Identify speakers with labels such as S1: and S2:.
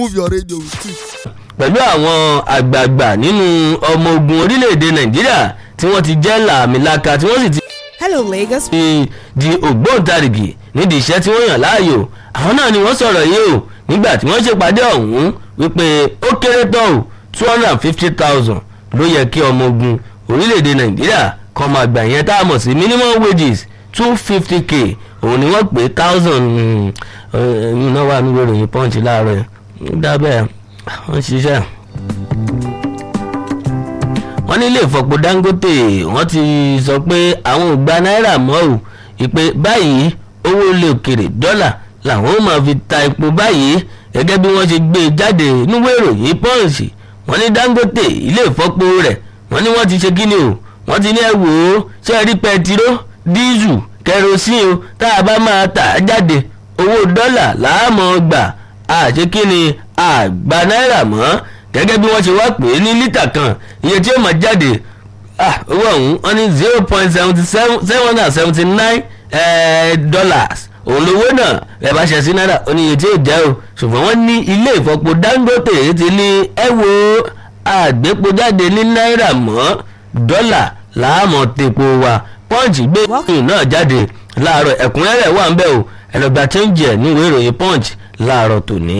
S1: move your radio with it.
S2: pẹ̀lú àwọn àgbààgbà nínú ọmọ ogun orílẹ̀-èdè nàìjíríà tí wọ́n ti jẹ́ làmìlaka tí wọ́n sì ti
S3: Hello, Lagos.
S2: ti di ògbóǹtarìgì nídìí iṣẹ́ tí wọ́n yàn láàyò àwọn náà ni wọ́n sọ̀rọ̀ yìí o nígbà tí wọ́n ṣèpàdé ọ̀hún wípé ó kéré tán o two hundred and fifty thousand ló yẹ kí ọmọ ogun orílẹ̀-èdè nàìjíríà kan máa gbà yẹn tá a mọ̀ sí minimum wages two fifty k òun ni wọ́n pè thousand ẹ̀yìn náà wà nínú ìròyìn punch láàárọ̀ ẹ̀ dábẹ́ wọ́n ṣiṣẹ́ wọ́n ní ilé ìfọ̀pọ̀ dangote wọ́n ti sọ pé àwọn ò gba náírà mọ́ ò ìpè báyìí owó ilé òkèrè dọ́là làwọn ó máa fi ta epo báyìí gẹ́gẹ́ bí wọ́n ṣe gbé e jáde nínú ìròyìn pọ́ǹsì wọ́n ní dangote ilé ìfọ̀pọ̀ rẹ̀ wọ́n ní wọ́n ti ṣe kíni o wọ́n ti ní ẹ wò ó ṣé ẹ rí pẹtiró díìzù kẹrosíìn o tá a bá máa tà á jáde owó dọ́là làámọ̀ gbà àṣé kíni àgbà náírà mọ́ gẹ́gẹ́ bí wọ́n ṣe wá pè é ní lítà kan iye tí ó máa jáde ah, owó ọ̀hún wọ́n ní zero point seventy seven seven hundred and seventy nine dollars òun lówó náà ẹ bá ṣe sí náírà ó ní iye tí ó jẹ́ o ṣùgbọ́n wọ́n ní ilé ìfọpo dangote ti ní ẹ wo àgbépo jáde ní náírà mọ́ dọ́là láàmọ̀ tepo wa punch gbé ìròyìn náà jáde láàárọ̀ ẹ̀kúnrẹ́rẹ́ wà ń bẹ̀ o ẹ lọ gba change ẹ̀ ní ìwé ìròyìn punch láàárọ̀ tòní.